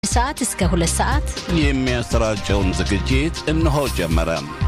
ሰዓት እስከ ሁለት ሰዓት የሚያሰራጨውን ዝግጅት እነሆ ጀመረ።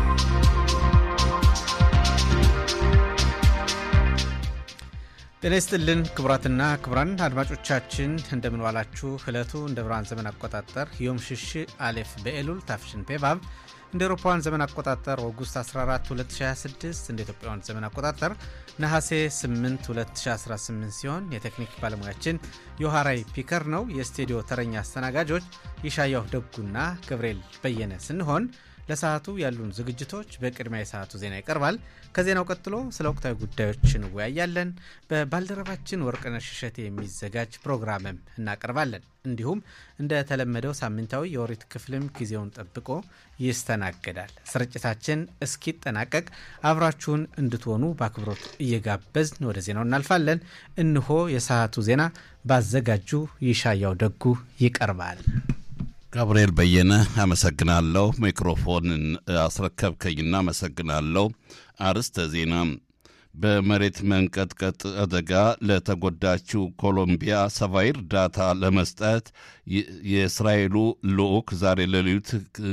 ጤና ይስጥልን ክቡራትና ክቡራን አድማጮቻችን እንደምንዋላችሁ። ዕለቱ እንደ ብርሃን ዘመን አቆጣጠር ዮም ሽሽ አሌፍ በኤሉል ታፍሽን ፔቫብ እንደ ኤሮፓውያን ዘመን አቆጣጠር ኦጉስት 14 2026 እንደ ኢትዮጵያውያን ዘመን አቆጣጠር ነሐሴ 8 2018 ሲሆን የቴክኒክ ባለሙያችን ዮሐራይ ፒከር ነው። የስቱዲዮ ተረኛ አስተናጋጆች ይሻያው ደጉና ገብርኤል በየነ ስንሆን ለሰዓቱ ያሉን ዝግጅቶች በቅድሚያ የሰዓቱ ዜና ይቀርባል። ከዜናው ቀጥሎ ስለ ወቅታዊ ጉዳዮች እንወያያለን። በባልደረባችን ወርቅነሽ እሸቴ የሚዘጋጅ ፕሮግራምም እናቀርባለን። እንዲሁም እንደተለመደው ሳምንታዊ የኦሪት ክፍልም ጊዜውን ጠብቆ ይስተናገዳል። ስርጭታችን እስኪጠናቀቅ አብራችሁን እንድትሆኑ በአክብሮት እየጋበዝን ወደ ዜናው እናልፋለን። እንሆ የሰዓቱ ዜና ባዘጋጁ ይሻያው ደጉ ይቀርባል። ጋብርኤል በየነ አመሰግናለሁ። ሚክሮፎንን አስረከብከኝና አመሰግናለሁ። አርስተ ዜና በመሬት መንቀጥቀጥ አደጋ ለተጎዳችው ኮሎምቢያ ሰብአዊ እርዳታ ለመስጠት የእስራኤሉ ልዑክ ዛሬ ሌሊት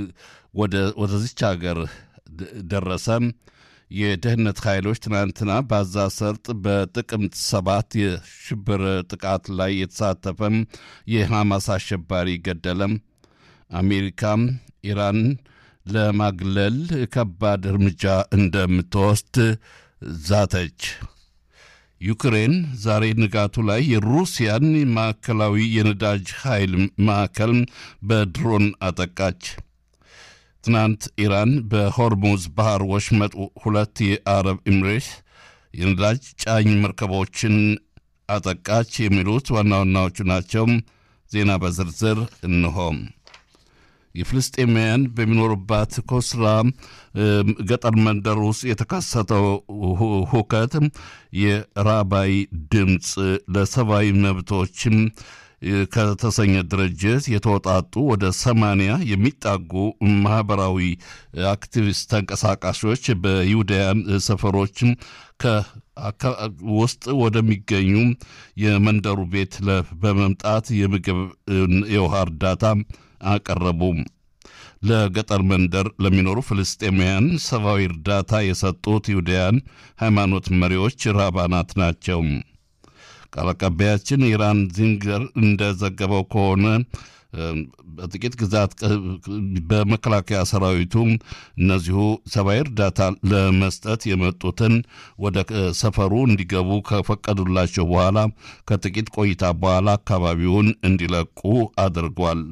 ወደዚች ሀገር ደረሰም። የደህንነት ኃይሎች ትናንትና በጋዛ ሰርጥ በጥቅምት ሰባት የሽብር ጥቃት ላይ የተሳተፈም የሐማስ አሸባሪ ገደለም። አሜሪካም ኢራን ለማግለል ከባድ እርምጃ እንደምትወስድ ዛተች። ዩክሬን ዛሬ ንጋቱ ላይ የሩሲያን ማዕከላዊ የነዳጅ ኃይል ማዕከል በድሮን አጠቃች። ትናንት ኢራን በሆርሙዝ ባህር ወሽመጥ ሁለት የአረብ ኤምሬት የነዳጅ ጫኝ መርከቦችን አጠቃች። የሚሉት ዋና ዋናዎቹ ናቸው። ዜና በዝርዝር እንሆም የፍልስጤማውያን በሚኖሩባት ኮስራ ገጠር መንደር ውስጥ የተከሰተው ሁከት የራባይ ድምፅ ለሰብአዊ መብቶችም ከተሰኘ ድርጅት የተወጣጡ ወደ ሰማንያ የሚጣጉ ማህበራዊ አክቲቪስት ተንቀሳቃሾች በይሁዳያን ሰፈሮችም ውስጥ ወደሚገኙ የመንደሩ ቤት በመምጣት የምግብ የውሃ እርዳታ አቀረቡ። ለገጠር መንደር ለሚኖሩ ፍልስጤማውያን ሰብአዊ እርዳታ የሰጡት ይሁዳያን ሃይማኖት መሪዎች ራባናት ናቸው። ቃል አቀባያችን ኢራን ዚንገር እንደዘገበው ከሆነ በጥቂት ግዛት በመከላከያ ሰራዊቱ እነዚሁ ሰብአዊ እርዳታ ለመስጠት የመጡትን ወደ ሰፈሩ እንዲገቡ ከፈቀዱላቸው በኋላ ከጥቂት ቆይታ በኋላ አካባቢውን እንዲለቁ አድርጓል።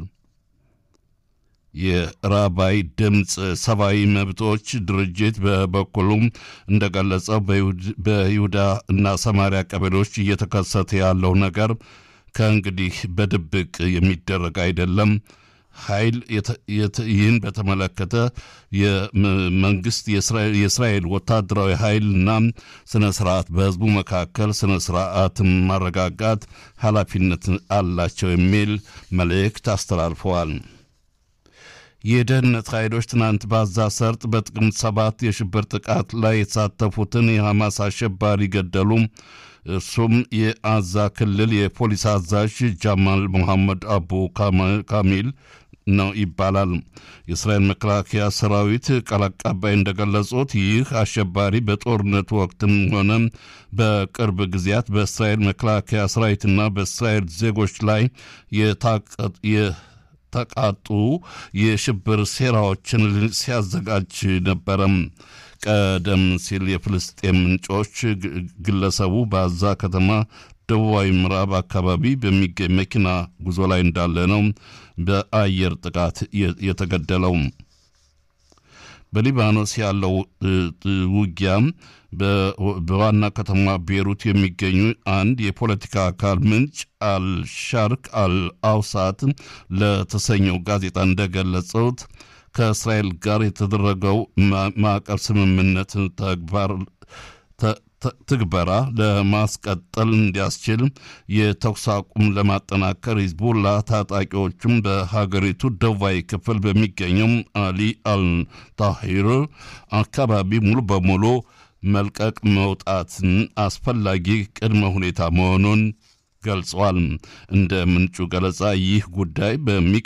የራባይ ድምፅ ሰብአዊ መብቶች ድርጅት በበኩሉም እንደገለጸው በይሁዳ እና ሰማሪያ ቀበሌዎች እየተከሰተ ያለው ነገር ከእንግዲህ በድብቅ የሚደረግ አይደለም። ኃይል ይህን በተመለከተ የመንግስት የእስራኤል ወታደራዊ ኃይልና ስነ ስርዓት በህዝቡ መካከል ስነ ስርዓትን ማረጋጋት ኃላፊነት አላቸው የሚል መልእክት አስተላልፈዋል። የደህንነት ኃይሎች ትናንት ባዛ ሰርጥ በጥቅምት ሰባት የሽብር ጥቃት ላይ የተሳተፉትን የሐማስ አሸባሪ ገደሉ። እርሱም የአዛ ክልል የፖሊስ አዛዥ ጃማል ሙሐመድ አቡ ካሚል ነው ይባላል። የእስራኤል መከላከያ ሰራዊት ቃል አቀባይ እንደገለጹት ይህ አሸባሪ በጦርነቱ ወቅትም ሆነ በቅርብ ጊዜያት በእስራኤል መከላከያ ሰራዊትና በእስራኤል ዜጎች ላይ ተቃጡ የሽብር ሴራዎችን ሲያዘጋጅ ነበረም። ቀደም ሲል የፍልስጤም ምንጮች ግለሰቡ በአዛ ከተማ ደቡባዊ ምዕራብ አካባቢ በሚገኝ መኪና ጉዞ ላይ እንዳለ ነው በአየር ጥቃት የተገደለው። በሊባኖስ ያለው ውጊያም በዋና ከተማ ቤሩት የሚገኙ አንድ የፖለቲካ አካል ምንጭ አልሻርክ አልአውሳት ለተሰኘው ጋዜጣ እንደገለጹት ከእስራኤል ጋር የተደረገው ማዕቀብ ስምምነት ተግባር ትግበራ ለማስቀጠል እንዲያስችል የተኩስ አቁም ለማጠናከር ሂዝቡላ ታጣቂዎቹም በሀገሪቱ ደቡባዊ ክፍል በሚገኘው አሊ አልታሂር አካባቢ ሙሉ በሙሉ መልቀቅ መውጣትን አስፈላጊ ቅድመ ሁኔታ መሆኑን ገልጸዋል። እንደ ምንጩ ገለጻ ይህ ጉዳይ በሚቀ